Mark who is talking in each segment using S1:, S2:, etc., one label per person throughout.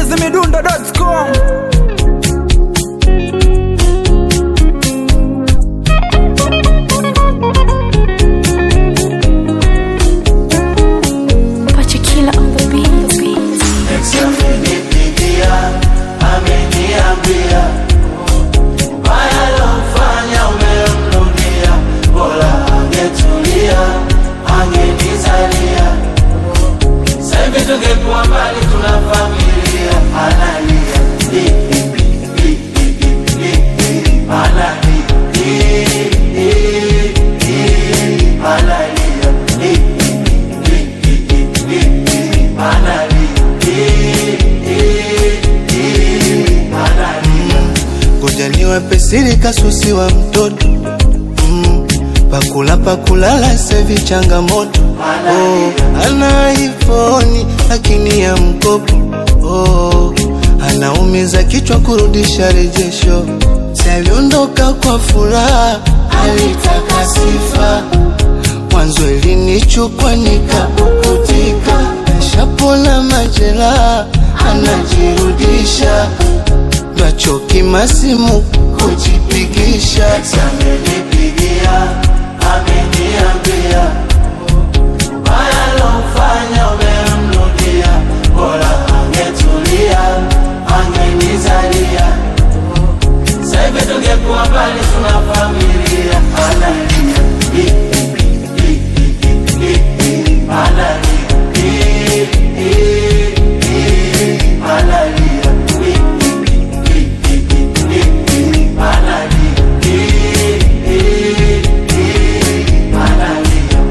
S1: chizimidundo.com
S2: Pachikila on the beat.
S3: Amenipigia, ameniambia ubaya lofanya umemrudia, bora angetulia, angenizalia. Sasa hivi tungekuwa mbali, tuna familia, analia Li, li, li, li, li, li, analia Li, li, li, analia Li, li, li, li, li, li, analia
S4: ngoja niwape siri kasusi wa mtoto mm, pakula pakulala sevi changamoto oh, ana ifoni lakini ya mkopo oh, anaumiza kichwa kurudisha rejesho si aliondoka kwa furaha alitaka sifa mwanzo ilinichukwa nikapukutika nashapona majeraha anajirudisha machoki masimu kujipigisha
S3: amenipigia ameniambia ubaya lofanya umemrudia bora angetulia angenizalia sahivi tungekuwa mbali tuna familia analia Li, li, li, li, li, li, analia Li, li, li, analia Li, li, li, li, li, li, analia Li, li, li, analia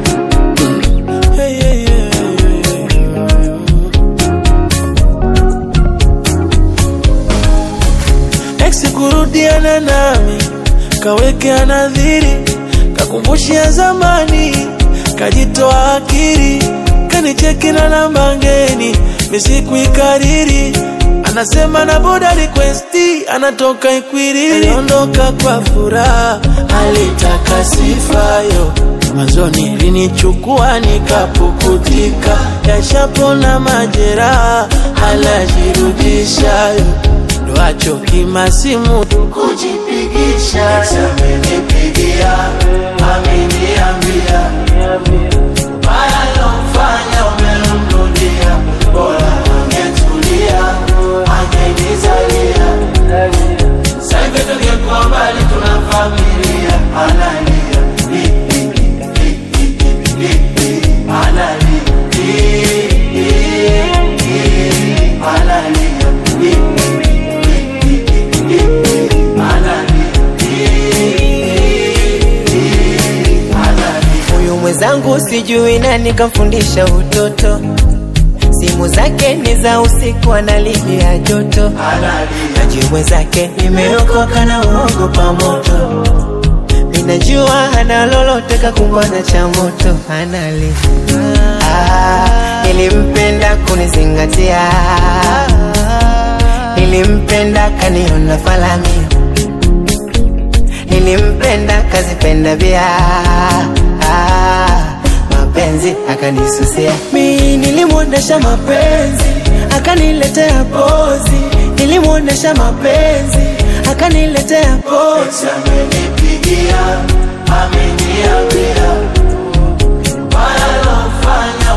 S5: ex kurudiana nami kawekea nadhiri kakumbushia zamani kajitoa akili kanicheki na namba ngeni misikuikariri anasema na boda requesti anatoka ikwiriri aliondoka kwa furaha alitaka sifayo mwanzoni linichukua nikapukutika yashapona majeraha alajirudishayo ndo achoki masimu kujipigisha
S3: amenipigia ameniambia baya lomfanya umemrudia bora angetulia angenizalia saivi tungekuwa mbali tuna familia analia Li, li, li, li, li, li, li, analia Li, li, li, analia Li, li, li, li, li, li, analia Li, li, li, analia
S6: Huyu mwenzangu sijui nani kamfundisha utoto, simu zake ni za usiku, analipia joto.
S3: analia
S6: Najui mwenzake nimeokoka na uogopa moto, minajua hana lolote kakumbana cha moto, anali ah, nilimpenda kunizingatia, nilimpenda kaniona falami nilimpenda kazipenda vya ah, mapenzi akanisusia mi nilimwonyesha mapenzi akaniletea pozi nilimwonyesha mapenzi akaniletea pozi
S3: amenipigia ameniambia baya lofanya